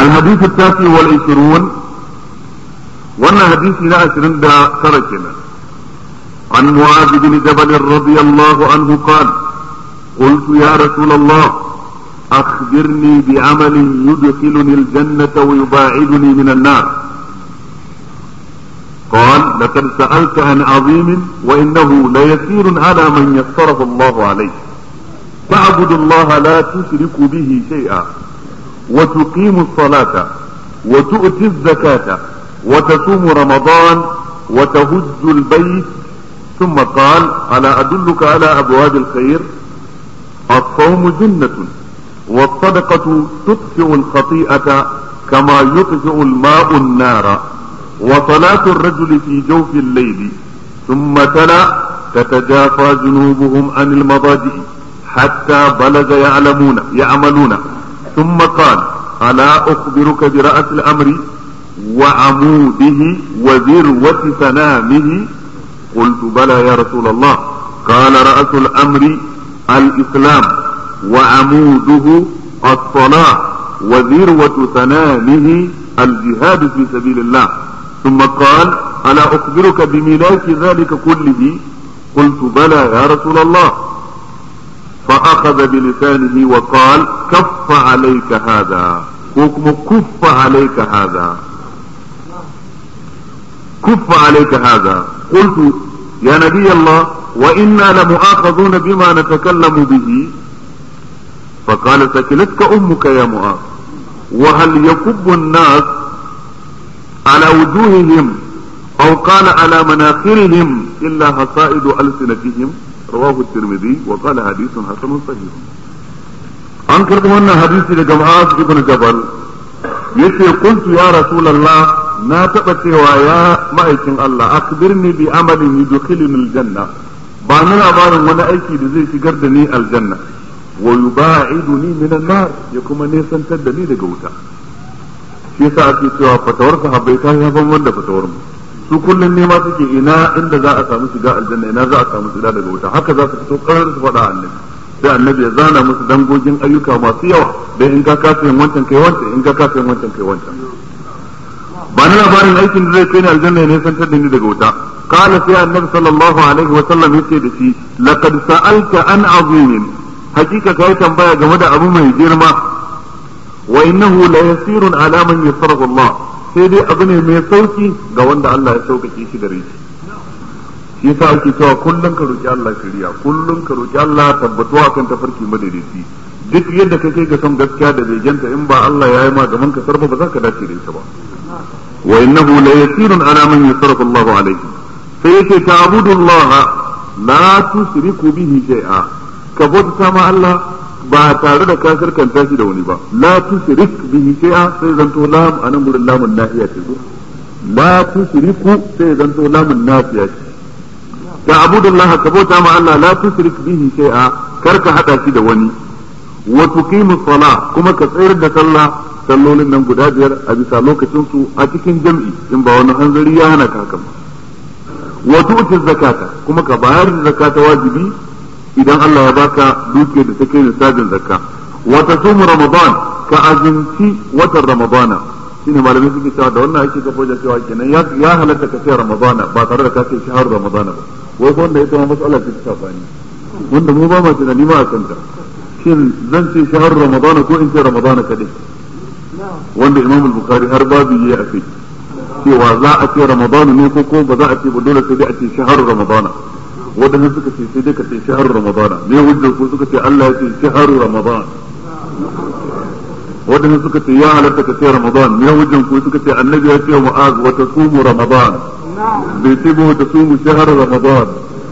الحديث التاسع والعشرون وانا حديثي لا عشرين دا تركنا عن معاذ بن جبل رضي الله عنه قال قلت يا رسول الله أخبرني بعمل يدخلني الجنة ويباعدني من النار قال لقد سألت عن عظيم وإنه ليسير على من يسره الله عليه تعبد الله لا تشرك به شيئا وتقيم الصلاة وتؤتي الزكاة وتصوم رمضان وتهج البيت ثم قال ألا أدلك على أبواب الخير الصوم جنة والصدقة تطفئ الخطيئة كما يطفئ الماء النار وصلاة الرجل في جوف الليل ثم تلا تتجافى جنوبهم عن المضاجع حتى بلغ يعلمون يعملون ثم قال ألا أخبرك برأس الأمر وعموده وذروة سنامه قلت بلى يا رسول الله قال رأس الأمر الإسلام وعموده الصلاة وذروة سنامه الجهاد في سبيل الله ثم قال ألا أخبرك بملاك ذلك كله قلت بلى يا رسول الله فأخذ بلسانه وقال كف عليك هذا حكم كف عليك هذا كف عليك هذا قلت يا نبي الله وإنا لمؤاخذون بما نتكلم به فقال سكلتك أمك يا معاذ وهل يكب الناس على وجوههم أو قال على مناخرهم إلا حصائد ألسنتهم رواه الترمذي وقال حديث حسن صحيح an karɓi wannan hadisi daga Mu'az ibn Jabal yace qultu ya Rasulullah na taɓa cewa ya ma'aikin Allah akbirni bi amalin yudkhiluni aljanna ba ni labarin wani aiki da zai shigar da ni aljanna wa yuba'iduni min an-nar ya kuma nesantar da ni daga wuta shi yasa ake cewa fatawar sahabbai ta ya ban wanda fatawar mu su kullun nema suke ina inda za a samu shiga aljanna ina za a samu shiga daga wuta haka za su fito karar su faɗa annabi sai annabi ya zana musu dangogin ayyuka masu yawa dan in ka kasa yin wancan kai wancan in ka kasa yin wancan kai wancan ba na labarin aikin da zai kai ni aljanna ya nisantar da ni daga wuta qala sai annabi sallallahu alaihi wa sallam yace da shi laqad sa'alta an azimin hakika kai tambaya game da abu mai girma wa innahu la yasirun ala man yasarahu Allah sai dai abu ne mai sauki ga wanda Allah ya sauƙaƙe shi gare shi shi yasa ake cewa kullum ka roki Allah shiriya kullum ka roki Allah tabbatuwa kan tafarki madaidaici duk yadda ka kai ga son gaskiya da begenta in ba Allah ya yi ma gaban ka sarfa ba za ka dace da ita ba wa innahu la yasirun ala man yasarahu Allah alayhi sai yake ta'budullah la tusriku bihi shay'a ka bauta ma Allah ba tare da ka karkanta shi da wani ba la tusrik bihi shay'a sai zanto lam anan gurin lamun nahiya ce ko la tusriku sai zanto lamun nafiya ce تعبد الله كبوتا مع الله لا تشرك به شيئا كرك حدا في دواني وتقيم الصلاة كما كسير da sallah sallolin nan guda biyar a bisa lokacin su a cikin jam'i in ba wani hanzari ya hana ka wa tu'ti zakata kuma ka bayar da zakata wajibi idan Allah ya baka duke da take nisabin zakka wa tasumu ramadan ka azinci watan ramadana shine malamai suke cewa da wannan ake kafa da cewa kenan ya halatta ka ce ramadana ba tare da ka ce shahar ramadana ba wai wanda ita ma mas'ala ce ta sabani wanda mu ba ma tunani ma a kanta shin zan ce shahar ramadana ko in ce ramadana kadai wanda imam al-bukhari har babu yi a kai cewa za a ce ramadana ne ko ko ba za a ce ba dole sai dai a ce shahar ramadana wadanda suka ce sai dai ka ce shahar ramadana ne hujjar ko suka ce Allah ya ce shahar ramadana wadanda suka ce ya halatta ka ce ramadan ne hujjan ko suka ce annabi ya ce mu'az wa tasumu ramadan bai ce ba ta sumu shahar ramadan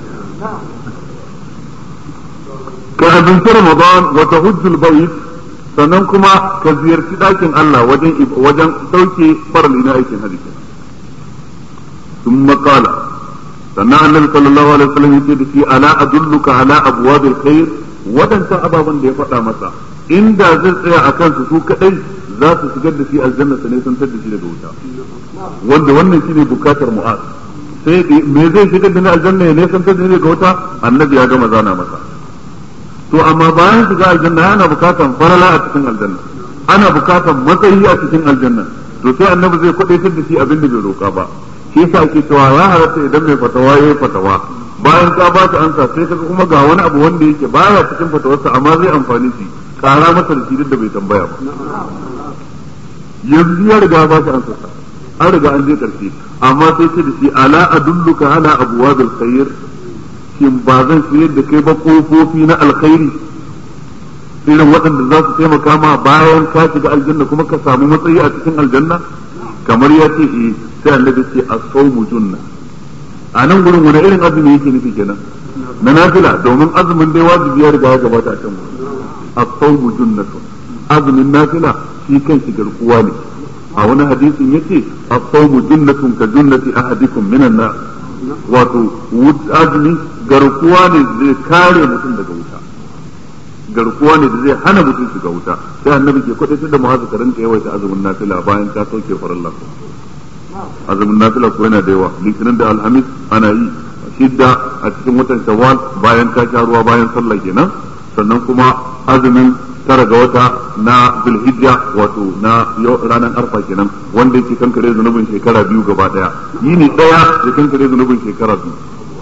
ka azumci ramadan wa tahujjul bayt sannan kuma ka ziyarci dakin Allah wajen wajen dauke farali na aikin hajji thumma qala sannan annabi sallallahu alaihi wasallam yace da shi ala adulluka ala abwabil khair wadannan ababan da ya faɗa masa inda zai tsaya a kansu su kadai za su shigar da shi aljanna sa ne sun tar da shi daga wuta wanda wannan shine bukatar mu'az sai me zai shigar da ni aljanna ya ne san tar da ni daga wuta annabi ya gama zana masa to amma bayan shiga aljanna yana bukatan farala a cikin aljanna ana bukatar matsayi a cikin aljanna to sai annabi zai kwadaitar da shi abin da bai roƙa ba shi yasa ake cewa ya halatta idan mai fatawa yayi fatawa bayan ka ba shi ansa sai kaga kuma ga wani abu wanda yake baya cikin fatawarsa amma zai amfani shi kara masa da shi duk da bai tambaya ba yanzu ya riga ba shi ansa an riga an je karshe amma sai ce da shi ala adulluka ala abwabil khair shin ba zan shirye da kai ba kofofi na alkhairi irin waɗanda za su taimaka ma bayan ka shiga aljanna kuma ka samu matsayi a cikin aljanna kamar ya ce eh sai annabi ce as-sawmu junna a nan gurin wani irin azumi yake nufi kenan na nafila domin azumin dai wajibi ya riga ya gabata a can gurin as-sawmu junnatun azumin nafila shi kanshi garkuwa ne a wani hadisin yace as-sawmu junnatun ka junnati ahadikum minan nar wato azumi garkuwa ne zai kare mutum daga wuta garkuwa ne da zai hana mutum shiga wuta sai annabi ke kwadatar da muhazu ka rinka yawaita azumin nafila bayan ka sauke farallah azumin nafila ko yana da yawa litinin da alhamis ana yi shidda a cikin watan shawwal bayan ka sha ruwa bayan sallah kenan sannan kuma azumin tara ga wata na zulhijja wato na ranar arfa kenan wanda yake kankare zunubin shekara biyu gaba daya yini daya da kankare zunubin shekara biyu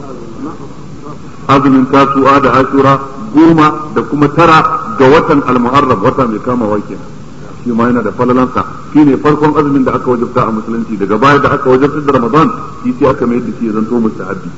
azumin tasu'a da ashura goma da kuma tara ga watan almuharram wata mai kamawa kenan shi ma yana da falalansa shi ne farkon azumin da aka wajabta a musulunci daga baya da aka wajabta da ramadan shi sai aka mai da shi zanto mustahabbi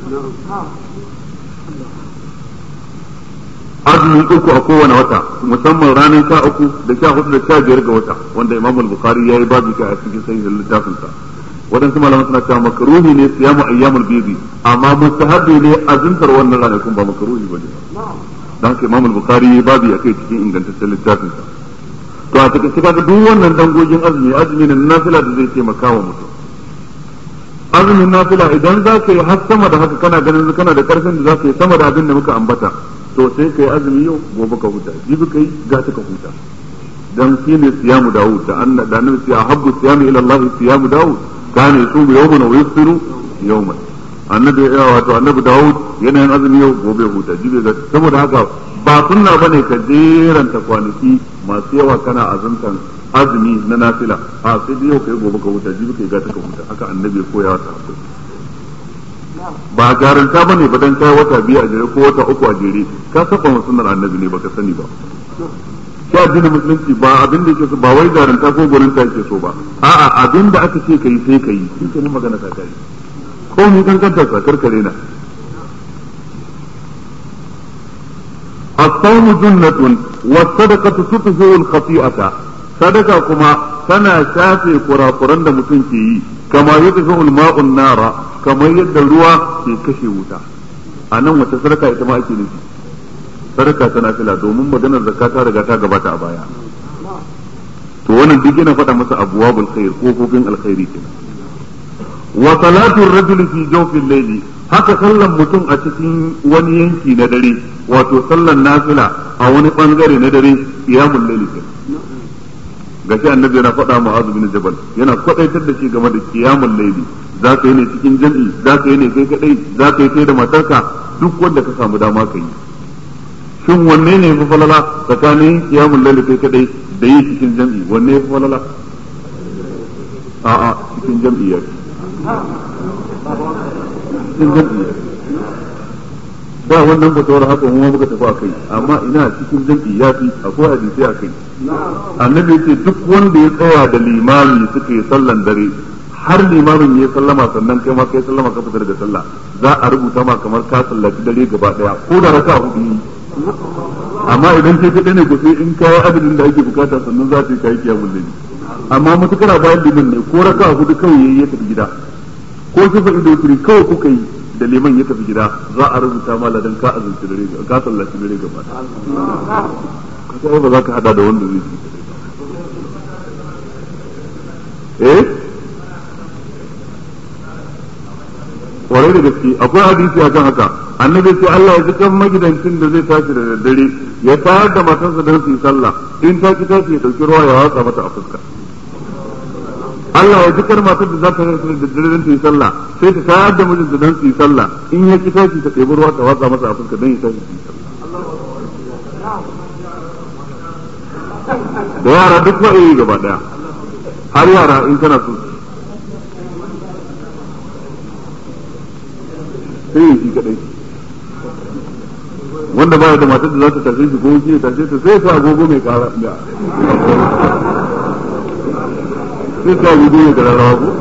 azumi uku a kowane wata musamman ranar sha uku da sha hudu da sha biyar ga wata wanda imam al-bukhari yayi babu kai a cikin sahihin littafinsa waɗansu malaman suna cewa makaruhi ne siyamu ayyamul bizi amma mustahabbi ne azuntar wannan ranakun ba makaruhi bane dan haka imam al-bukhari yayi babu kai cikin ingantaccen littafinsa to a takaice kaga duk wannan dangogin azumi azumi ne nafila da zai taimaka wa mutum azumin nafila idan za ka yi har sama da haka kana ganin kana da karfin da za ka yi sama da abin da muka ambata to sai ka yi azumi yau gobe ka huta jibi ka yi gata ka huta dan shi ne siyamu dawud da anna da annabi ya habbu siyamu ila allah siyamu dawud kana yusumu yawman wa yusiru yawman annabi ya wato annabi dawud yana yin azumi yau gobe huta jibi ga saboda haka ba sunna bane ka jeranta kwanaki masu yawa kana azumtan azumi na nafila a sai dai yau kai gobe ka huta jibi kai gata ka huta haka annabi ya koya wa sahabbai ba jaranta bane ba dan kai wata biyu a jere ko wata uku a jere ka saba wa sunnar annabi ne baka sani ba shi addinin musulunci ba abin da yake so ba wai jaranta ko gurin ta yake so ba a'a abin da aka ce kai sai kai shi ke magana ta kai ko ni kan kanta ka karkare na الصوم جنة والصدقة تطفئ الخطيئة صدقة كما تنا شافي قرى قرن متنكي كما يطفئ الماء النار كما يد الروى في كشي وتا أنا وتصدقة إتما أكي نفي صدقة تنافلة دومن مدن الزكاة رغتا غباتا أبايا to wannan duk yana faɗa masa abwabul khair kofofin alkhairi kenan wa salatu ar-rajuli fi jawfil layli haka sallan mutum a cikin wani yanki na dare wato sallan nafila a wani bangare na dare qiyamul layli gashi annabi yana faɗa mu'az bin jabal yana kwadaitar da shi game da qiyamul layli za ka yi ne cikin jami'i za ka yi ne kai kadai za ka yi kai da matarka duk wanda ka samu dama ka yi shin wanne ne fi falala tsakanin qiyamul layli kai kadai da yi cikin jami'i wanne fi falala a'a cikin jami'i ya cikin jam'i ba wannan fatawar haka mu muka tafi a kai amma ina cikin jam'i ya fi akwai hadisi a kai annabi yace duk wanda ya tsaya da limami suka yi sallan dare har limamin ya sallama sannan kai ma kai sallama ka fita daga sallah za a rubuta ma kamar ka sallaci dare gaba daya ko da raka hudu amma idan kai kadai ne ko sai in kawo adadin da ake bukata sannan za ta yi kai kiyamul layli amma matukar bayan liman ne ko raka hudu kawai yayi ya tafi gida ko kifa ido turi kawai kuka yi da liman ya tafi gida za a rubuta ma ladan ka azumci dare ka sallaci dare gaba kaga ba za ka hada da wanda zai eh kwarai da gaske akwai hadisi akan haka annabi sai Allah ya zikan magidancin da zai tashi da daddare ya tayar da matarsa don su yi sallah in ta ki tashi ya dauki ruwa ya watsa mata a fuska Allah ya zikar matar da za ta tashi da daddare don su yi sallah sai ta tayar da mijinta don su yi sallah in ya ki tashi ta ɗebi ruwa ta watsa masa a fuska don ya tashi su yi sallah da yara duk wa'ayi gaba daya har yara in kana so sai yi shi kadai wanda baya da matar da za ta tashe shi ko shi ya tashe ta sai sa agogo mai kara sai sa agogo mai kara rawa ko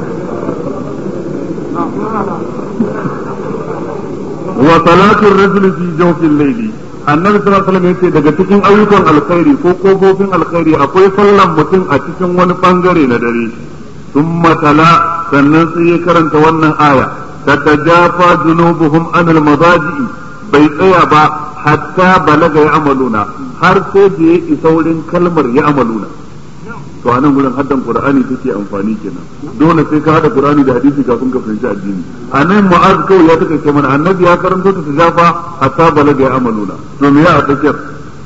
wa salatul rajuli fi jawfil layli annabi sallallahu alaihi wasallam yace daga cikin ayyukan alkhairi ko kofofin alkhairi akwai sallan mutum a cikin wani bangare na dare thumma tala sannan sai ya karanta wannan aya tatajafa junubuhum anil madaji bai tsaya ba hatta balaga ya amaluna har sai da ya isa wurin kalmar ya amaluna to a nan gurin haddan qur'ani take amfani kenan dole sai ka hada qur'ani da hadisi kafin ka fahimci addini a nan mu'az kawai ya take mana annabi ya karanto ta tijafa hatta balaga ya amaluna to me ya a tsakiyar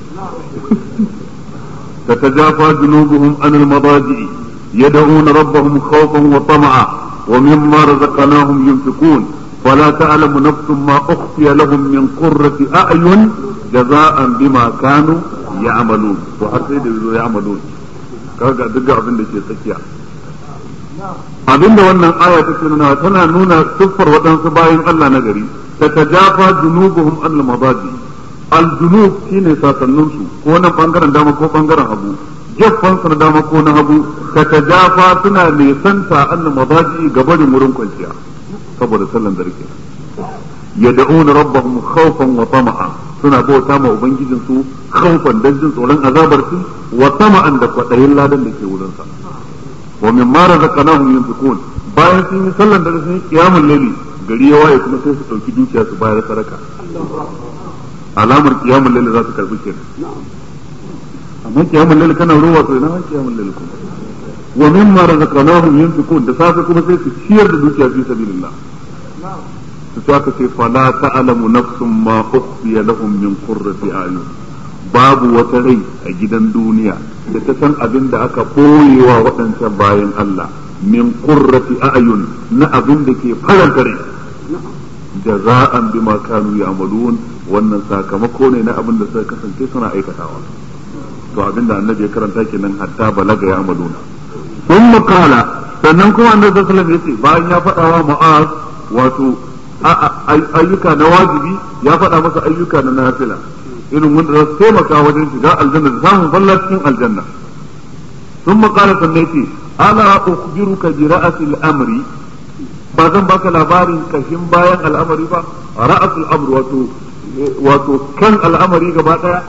تتجافى جنوبهم عن المضاجع يدعون ربهم خوفا وطمعا ومما رزقناهم ينفقون فلا تعلم نفس ما أخفي لهم من قرة أعين جزاء بما كانوا يعملون وحسيد يعملون kaga duk abin da ke tsakiya abin da wannan aya ta nuna tana nuna siffar waɗansu bayan Allah na gari ta tajafa junubuhum al mabadi al junub shine sasannin su ko nan bangaren dama ko bangaren hagu gefen su na dama ko na hagu ta tajafa suna nesanta al mabadi gabarin wurin kwanciya saboda sallan dare kenan yad'una rabbahum khawfan wa tama'a suna bauta ma ubangijin su khawfan dan jin tsoron azabar su wa tama'an da kwadayin ladan da ke wurin sa wa mimma razaqnahum yunfiqun bayan sun yi sallan dare sun yi qiyamul layli gari ya waye kuma sai su dauki dukiya su bayar sadaka alamar qiyamul layli za su karbi kenan amma qiyamul layli kana ruwa to ina qiyamul layli kuma wa mimma razaqnahum yunfiqun da safe kuma sai su ciyar da dukiya fi sabilillah su aka ce fala ta'lamu nafsun ma ukhfiya lahum min qurrati ayun babu wata rai a gidan duniya da ta san abin da aka boyewa waɗancan bayan Allah min qurrati ayun na abin da ke faranta rai jaza'an bima kanu ya'malun wannan sakamako ne na abin da suka kasance suna aikatawa to abin da annabi ya karanta kenan hatta balaga ya'maluna ثم قال sannan kuma annabi sallallahu alaihi wasallam yace bayan ya faɗa wa mu'az wato ayyuka na wajibi ya faɗa masa ayyuka na nafila irin wanda za su taimaka wajen shiga aljanna da samun falla cikin aljanna sun makala sannan yace ala ukhbiruka bi ra'sil amri ba zan baka labarin kashin bayan al'amari ba ra'sul amr wato wato kan al'amari gaba daya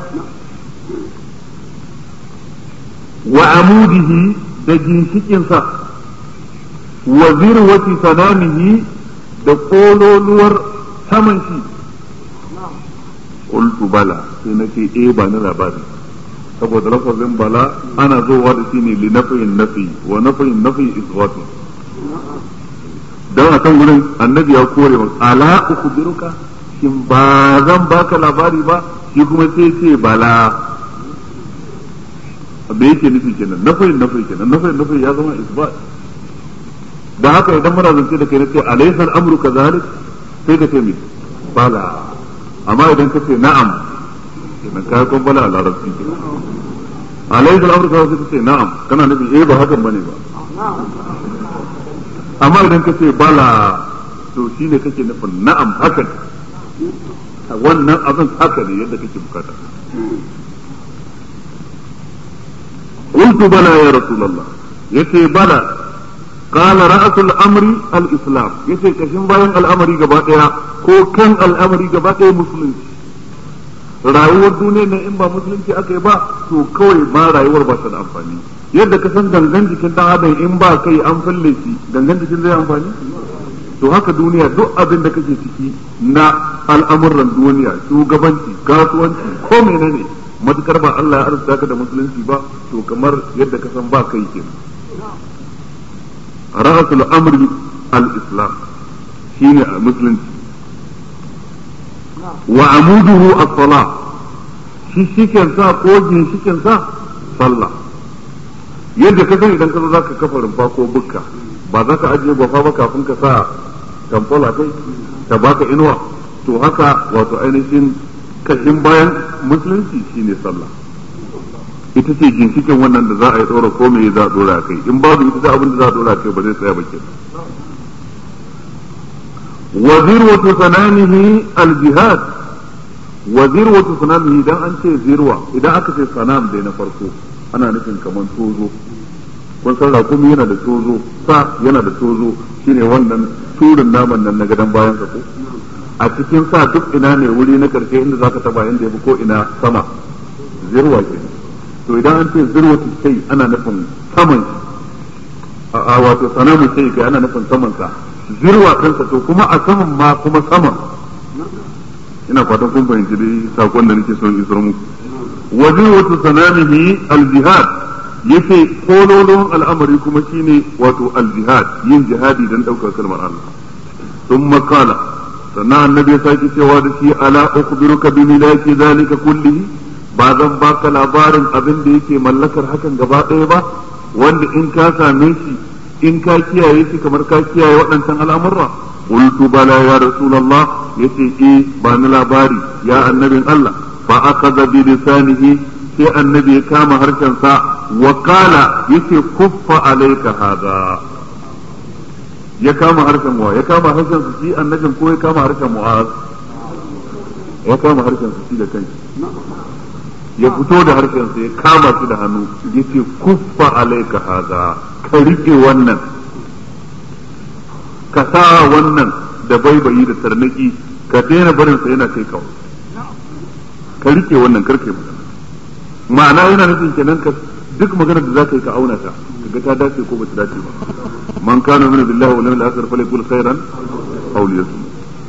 wa amudihi da ginshikinsa wa zirwati sanamihi da kololuwar saman shi qultu bala sai na ce eh ba ni labari saboda lafazin bala ana zowa da shi ne li nafiyin nafi wa nafiyin nafi iswatu dan akan gurin annabi ya kore wa ala ukhbiruka shin ba zan baka labari ba shi kuma sai ce bala me yake nufi kenan nafayin nafayi kenan nafayin nafayi ya zama isbat da haka idan muna zance da kai nace alaysa al-amru kadhalik sai ka ce mi bala amma idan ka ce na'am kenan kai kon bala a larabci kenan alaysa al-amru kadhalik sai ka ce na'am kana nufi eh ba hakan bane ba amma idan ka ce bala to shine kake nufin na'am haka wannan abin haka ne yadda kake bukata قلت بلى يا رسول الله يتي بلى قال رأس الأمر الإسلام يتي كشن باين الأمر جباتها كو كان الأمر جباتها مسلم rayuwar duniya na in ba musulunci aka yi ba to kawai ma rayuwar ba ta da amfani yadda ka san gangan jikin dan adam in ba kai an falle shi gangan jikin zai amfani to haka duniya duk abin da kake ciki na al'amuran duniya shugabanci kasuwanci ko menene matukar ba Allah ya arzuta ka da musulunci ba to kamar yadda ka san ba kai ke ra'asul amri al-islam shine musulunci wa amuduhu as-salah shi shiken sa ko ginshiken sa sallah yadda ka san idan ka zo zaka kafa rumfa ko bukka ba za ka ajiye gwafa ba kafin ka sa tamfola kai ta baka inuwa to haka wato ainihin kashin bayan musulunci shine sallah ita ce ginshikin wannan da za a yi tsora ko me za a dora a kai in babu ita da abin da za a dora a kai ba zai tsaya ba kenan wa zirwatu sanamihi al-jihad wa zirwatu sanamihi idan an ce zirwa idan aka ce sanam dai na farko ana nufin kamar tozo kun san rakumi yana da tozo sa yana da tozo shine wannan turin naman nan na gadon bayan sa ko a cikin sa duk ina ne wuri na karshe inda zaka taba inda yafi ko ina sama zirwa ke to idan an ce zirwatu sai ana nufin saman a wato sanamu sai kai ana nufin saman sa zirwa kansa to kuma a saman ma kuma saman ina fatan kun fahimci dai sakon da nake son isar muku wa zirwatu sanamihi al-jihad yace kololon al'amari kuma shine wato al-jihad yin jihadi dan daukar kalmar Allah thumma qala sannan annabi ya sake cewa da shi ala ukhbiruka bi milaki zalika kullihi ba zan baka labarin abin da yake mallakar hakan gaba ɗaya ba wanda in ka same shi in ka kiyaye shi kamar ka kiyaye waɗancan al'amurra qultu bala ya rasulullah yace eh ba ni labari ya annabin Allah fa akhadha bi lisanihi sai annabi ya kama harshen sa wa qala yace kuffa alayka hada ya kama harshen wa ya kama harshen su shi annabin ko ya kama harshen mu'az ya kama harshen su shi da kanshi ya fito da harshen sa ya kama shi da hannu yace kuffa alayka hada ka rike wannan ka sa wannan da baibayi da tarnaki ka daina barin sa yana kai kawai ka rike wannan karkai magana ma'ana yana nufin kenan ka duk magana da zaka yi ka auna ta kaga ta dace ko bata dace ba man kana min billahi wal yawmil akhir falyakul khairan aw liyasmut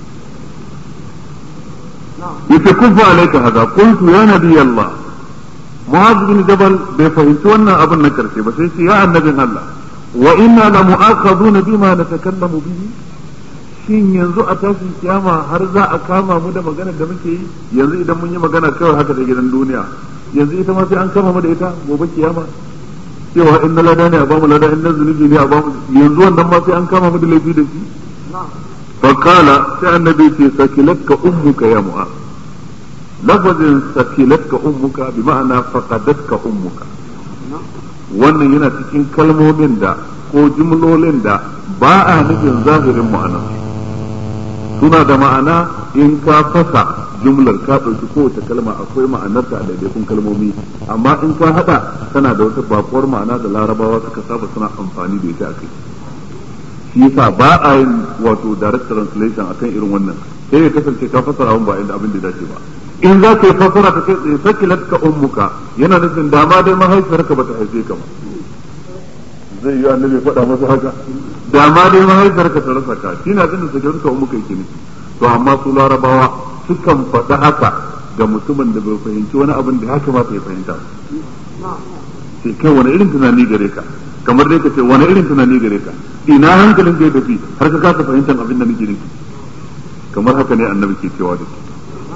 yace kufa alayka hada qultu ya nabiy Allah Mu'adh bin Jabal bai fahimci wannan abin na karshe ba sai ce ya annabin Allah wa inna la mu'akhaduna bima natakallamu bihi shin yanzu a tashin kiyama har za a kama mu da maganar da muke yi yanzu idan mun yi magana kawai haka da gidan duniya yanzu ita ma sai an kama mu da ita gobe kiyama cewa in na lada ne a bamu lada in na zunubi ne a bamu yanzu wannan ma sai an kama mu da laifi da shi fa kala sai annabi ce sakilatka ummuka ya mu'a lafazin sakilatka ummuka bi ma'ana faqadatka ummuka wannan yana cikin kalmomin da ko jimlolin da ba a nufin zahirin ma'anar suna da ma'ana in ka fasa jumlar ka ɗauki kowace kalma akwai ma'anarta a daidaikun kalmomi amma in ka haɗa tana da wata bakuwar ma'ana da larabawa suka saba suna amfani da ita a kai shi yasa ba a yin wato direct translation akan irin wannan sai ya kasance ka fasara abin ba inda abin da dace ba in za ka yi fasara ka kai tsaye sakilat ka ummuka yana nufin dama dai mahaifiyarka bata haife ka ba zai yi annabi faɗa masa haka dama dai mahaifiyarka ta rasa ka shi na abin da sakilat ka ummuka yake nufi to amma su larabawa sukan faɗi haka ga mutumin da bai fahimci wani abin da ya kamata ya fahimta sai kai wani irin tunani gare ka kamar dai ka ce wani irin tunani gare ka ina hankalin da ya tafi har ka kasa fahimtar abin da nake nufi kamar haka ne annabi ke cewa da su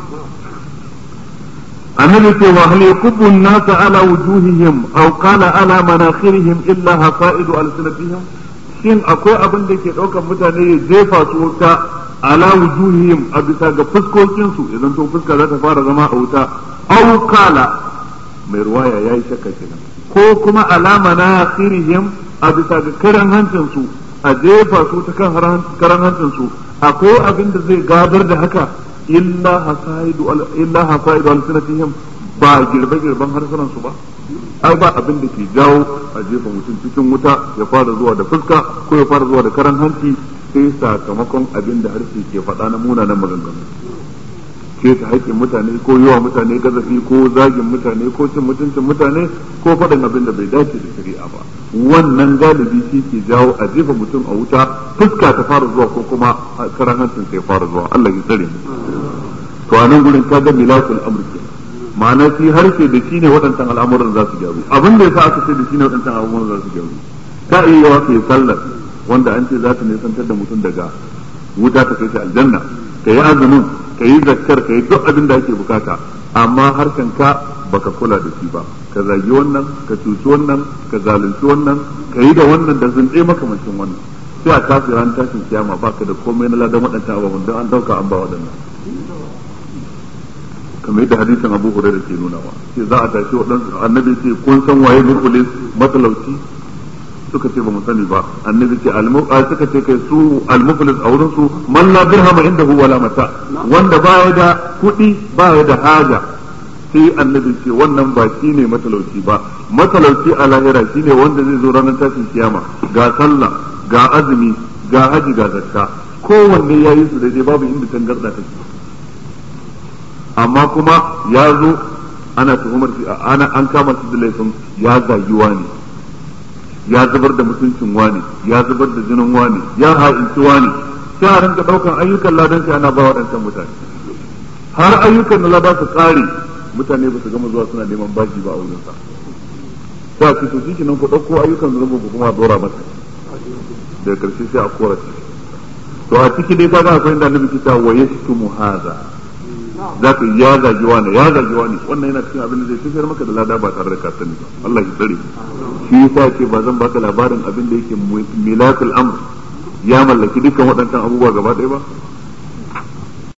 annabi ce wa hal yakubbu an-nas ala wujuhihim aw qala ala manakhirihim illa hafa'idu alsinatihim shin akwai abin da ke daukar mutane ya jefa su wuta ala wujuhihim a bisa ga fuskokin su idan to fuska za ta fara zama a wuta aw qala mai ruwaya yayi shakka kenan ko kuma ala manakhirihim a bisa ga karan hancin su a jefa su ta kan karan hancin su akwai abin da zai gadar da haka illa hasaidu illa hasaidu alsinatihim ba girbe girban harsunan su ba ai ba abin da ke jawo a jefa mutum cikin wuta ya fara zuwa da fuska ko ya fara zuwa da karan hanci sai sakamakon abin da harshe ke faɗa na munanan maganganu ke ta haƙƙin mutane ko yawa mutane gazafi ko zagin mutane ko cin mutuncin mutane ko faɗin abin da bai dace da shari'a ba wannan galibi shi ke jawo a jefa mutum a wuta fuska ta fara zuwa ko kuma karan hancin sai fara zuwa Allah ya tsare mu to a nan gurin ka ga milakul amr ma'ana shi harshe da shi ne waɗancan al'amuran za su gyaru abin da yasa aka ce da shi ne waɗancan al'amuran za su gyaru ka iya yawa kai sallar wanda an ce za ta nisantar da mutum daga wuta ta kai shi aljanna ka yi azumin ka yi zakkar ka yi duk abin da ake bukata amma harshen ka baka kula da shi ba ka zagi wannan ka cuci wannan ka zalunci wannan ka yi da wannan da zunɗe makamancin wannan sai a tafi ran tashin kiyama baka da komai na ladan waɗancan ababen don an dauka an ba waɗannan kamar yadda hadisin Abu Hurairah ke nunawa ce za a tashi waɗansu annabi ce kun san waye mukulis matalauci suka ce ba mu sani ba annabi ce suka ce kai su almuflis a wurin su man la dirhama indahu wala mata wanda baya da kuɗi baya da haja sai annabi ce wannan ba shi ne matalauci ba matalauci a lahira shi ne wanda zai zo ranar tashin kiyama ga sallah ga azumi ga haji ga zakka kowanne ya yi su daidai babu inda tangarda take amma kuma ya zo ana tuhumar shi ana an kama shi da laifin ya zagi wani ya zubar da mutuncin wani ya zubar da jinin wani ya ha'inci wani sai a rinka daukan ayyukan ladan shi ana ba waɗancan mutane har ayyukan da lada su tsare mutane ba su gama zuwa suna neman baki ba a wurin sa sai a ce shi nan ku ɗauko ayyukan zunubi ku kuma dora masa daga karshe sai a kora shi to a ciki dai kaga akwai inda annabi kita wa yashtumu hadha za ka ya zagi wani ya zagi wani wannan yana cikin abin da zai tafiyar maka da lada ba tare da ka sani ba Allah ya tsare shi yasa ce ba zan baka labarin abin da yake milakul amr ya mallaki dukkan waɗannan abubuwa gaba ɗaya ba